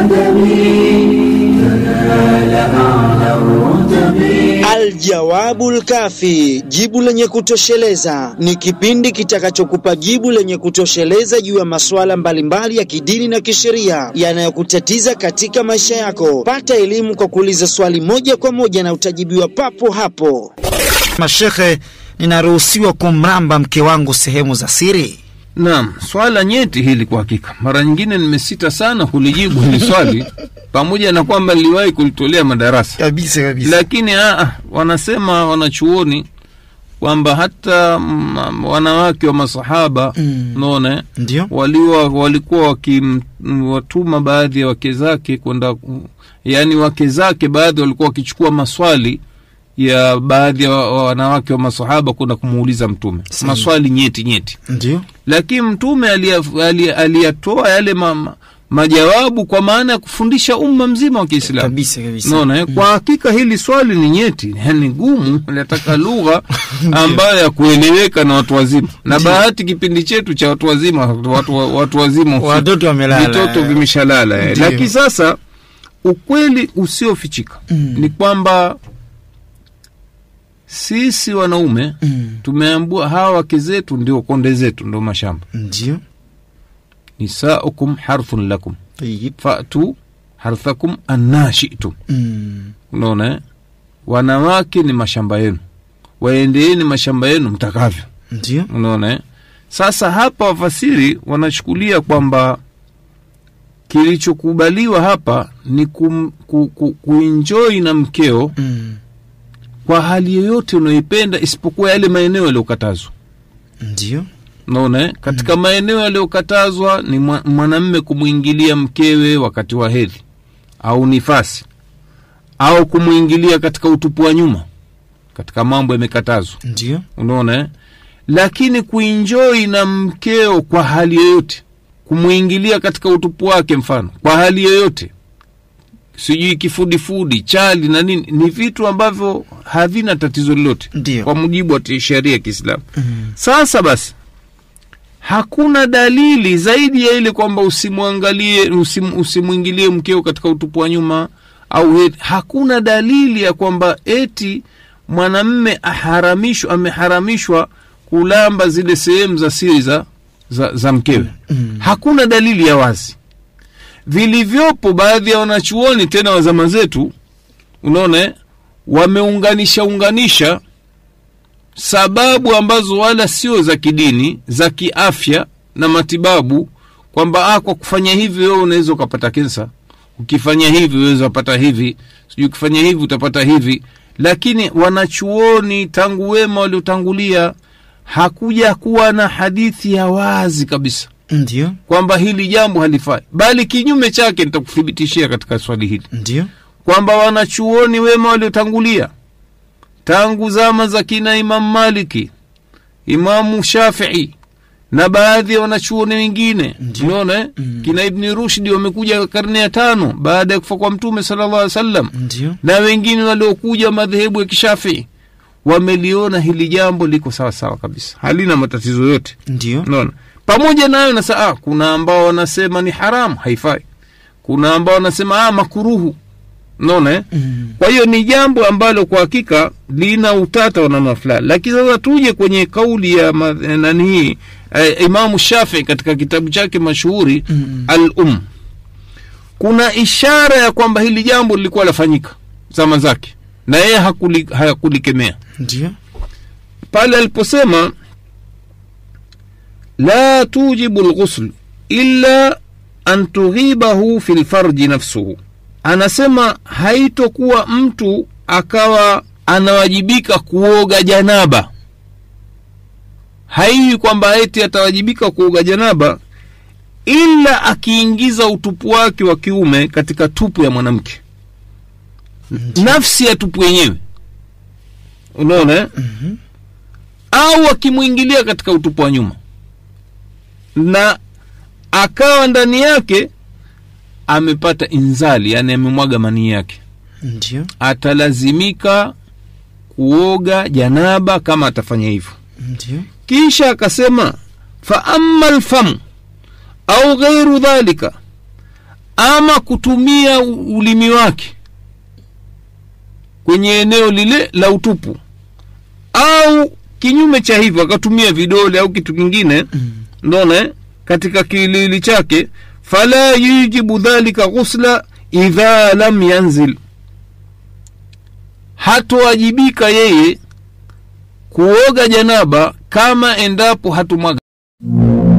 Aljawabu Lkafi, jibu lenye kutosheleza, ni kipindi kitakachokupa jibu lenye kutosheleza juu ya masuala mbalimbali ya kidini na kisheria yanayokutatiza katika maisha yako. Pata elimu kwa kuuliza swali moja kwa moja na utajibiwa papo hapo. Mashekhe, ninaruhusiwa kumramba mke wangu sehemu za siri? Naam, swala nyeti hili kwa hakika. Mara nyingine nimesita sana kulijibu hili swali, pamoja na kwamba niliwahi kulitolea madarasa, Kabisa kabisa. lakini aa, wanasema wanachuoni kwamba hata mm, wanawake wa masahaba Mm. unaona Ndio. waliwa walikuwa wakiwatuma baadhi ya wake zake kwenda yaani wake zake baadhi walikuwa wakichukua maswali ya baadhi ya wa- wanawake wa masahaba kwenda kumuuliza mtume Sahihi. maswali nyeti nyeti Ndio. lakini mtume aliya- aliya- aliyatoa yale ma, ma, majawabu kwa maana ya kufundisha umma mzima wa kiislamu Kabisa kabisa. naona eh? kwa hakika hili swali ni nyeti ni gumu linataka lugha ambayo ya kueleweka na watu wazima na bahati kipindi chetu cha watu wazima watu, watu wazima Watoto wamelala. vitoto vimeshalala eh. Ndio. lakini sasa ukweli usiofichika Mm. ni kwamba sisi wanaume Mm. tumeambua hawa wake zetu ndio konde zetu ndio mashamba Ndio. nisaukum harthun lakum Tayyib. fatu harthakum anna shi'tum Mm. unaona eh? wanawake ni mashamba yenu waendeeni mashamba yenu mtakavyo Ndio. unaona eh? sasa hapa wafasiri wanachukulia kwamba kilichokubaliwa hapa ni kum, ku, ku, kuenjoi na mkeo Mm. kwa hali yoyote unayoipenda isipokuwa yale maeneo yaliyokatazwa Ndio. unaona eh? katika maeneo yaliyokatazwa ni mwa- mwanamme kumwingilia mkewe wakati wa hedhi au nifasi au kumwingilia katika utupu wa nyuma katika mambo yamekatazwa Ndio. unaona eh? lakini kuinjoi na mkeo kwa hali yoyote kumwingilia katika utupu wake mfano kwa hali yoyote sijui kifudifudi chali na nini ni vitu ambavyo havina tatizo lolote Ndio. kwa mujibu wa sheria ya kiislamu Mm. sasa basi hakuna dalili zaidi ya ile kwamba usimwangalie usim, usimwingilie mkeo katika utupu wa nyuma au hedhi. hakuna dalili ya kwamba eti mwanamme aharamishwa ameharamishwa kulamba zile sehemu za siri za, za, za mkewe Mm. hakuna dalili ya wazi vilivyopo baadhi ya wanachuoni tena wa zama zetu unaona eh, wameunganisha unganisha sababu ambazo wala sio za kidini za kiafya na matibabu kwamba ah, kwa kufanya hivi wewe unaweza ukapata kensa ukifanya hivi unaweza upata hivi sijui ukifanya hivi utapata hivi lakini wanachuoni tangu wema waliotangulia hakuja kuwa na hadithi ya wazi kabisa Ndio. kwamba hili jambo halifai bali kinyume chake nitakuthibitishia katika swali hili Ndio. kwamba wanachuoni wema waliotangulia tangu zama za kina Imamu Maliki, Imamu Shafii na baadhi ya wanachuoni wengine Ndio. unaona eh? Mm. kina Ibni Rushdi wamekuja karne ya tano baada ya kufa kwa Mtume sallallahu alaihi wasallam Ndio. na wengine waliokuja madhehebu ya kishafii wameliona hili jambo liko sawa sawa kabisa, halina matatizo yote. Ndio. Unaona, pamoja nayo na saa, kuna ambao wanasema ni haramu, haifai. Kuna ambao wanasema ah, makuruhu. Unaona eh? Mm. Kwa hiyo ni jambo ambalo kwa hakika lina utata wa namna fulani, lakini sasa tuje kwenye kauli ya ma- eh, nani hii eh, Imamu Shafii katika kitabu chake mashuhuri Mm. Al-Um, kuna ishara ya kwamba hili jambo lilikuwa lafanyika zama zake na yeye hakuli, hakulikemea Ndio. pale aliposema la tujibu lghusl illa an tughibahu fi lfarji nafsuhu, anasema haitokuwa mtu akawa anawajibika kuoga janaba, haiwi kwamba eti atawajibika kuoga janaba ila akiingiza utupu wake wa kiume katika tupu ya mwanamke, nafsi ya tupu yenyewe, unaona eh? Mhm. au akimwingilia katika utupu wa nyuma na akawa ndani yake amepata inzali, yani amemwaga manii yake, Ndio. atalazimika kuoga janaba kama atafanya hivyo. Ndio. Kisha akasema fa amma lfamu au ghairu dhalika, ama kutumia u- ulimi wake kwenye eneo lile la utupu au kinyume cha hivyo akatumia vidole au kitu kingine ndona eh, katika kilili chake fala yujibu dhalika ghusla idha lam yanzil hatowajibika yeye kuoga janaba kama endapo hatumwaga